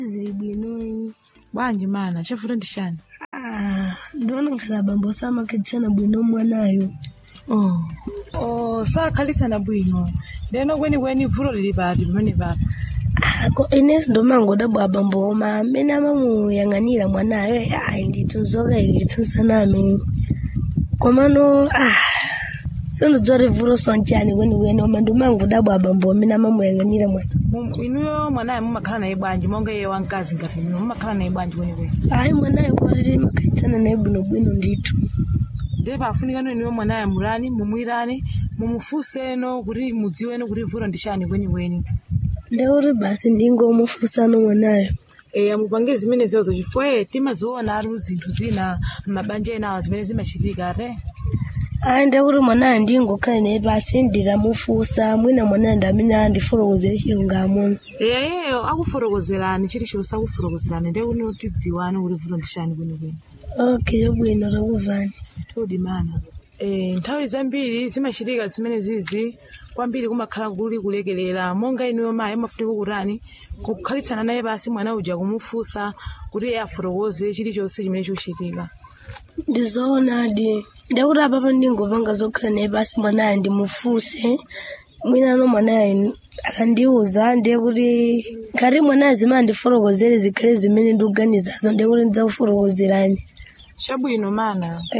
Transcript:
zili bwinoyi bwanji mana chavuto ndi chani Ah, ndiona ngati abambo samakhalitsana bwino mwanayo oh. oh, sakhalitsana bwino ndeno kwenikweni vuto lili pati pamene papa Ah, ko ine ndomangodabwa abambo oma amene amamuyang'anira mwanayo ayi ndithu zokayikitsansana amene komano ah sindidziwa kuti vuto sonchani kwenikweni oma ndomangodabwa abambo amene amamuyang'anira mwana Mu- inuyo mwanayo mumakhala naye bwanji monga iye wamkazi ngati inu mumakhala naye bwanji kwenikweni ayi mwanayo kotiti makhalitsana naye bwinobwino ndithu ndiye pafunikano inuyo mwanayo mulani mumwirani mumufunseno kuti mudziweno kuti vuto ndi chani kwenikweni ndekuti basi ndingomufunsano mwanayo eya mupange zimene ziyozo chifukwa timaziona atu zinthu zina mabanja ena awa zimene zimachitika ate ayi ndekuti mwanayo ndingokhale naye pasi nditamufunsa mwina mwanayo ndi amene andifotokozere chilungamo eya iyeyo akufotokozerani chilichonse akufotokozerani ndiye kuti tidziwane kuti vuto ndi chani kwenikweni okay bwino takuvani todi mana e, nthawi zambiri zimachitika zimene zizi kwambiri kumakhala kuli kulekelera monga inuyo mayi amafunika kutani kukhalitsana naye basi mwana uja kumufunsa kuti iye afotokoze chilichonse chimene chikuchitika ndizoonadi ndekuti apapa ndingopanga zokhala naye basi mwanayo ndimufunse mwinano mwanayo akandiuza ndiye kuti ngati mwanayo zimene ndifotokozere zikhale zimene ndikuganizazo ndiye kuti ndidzakufotokozerani chabwino mana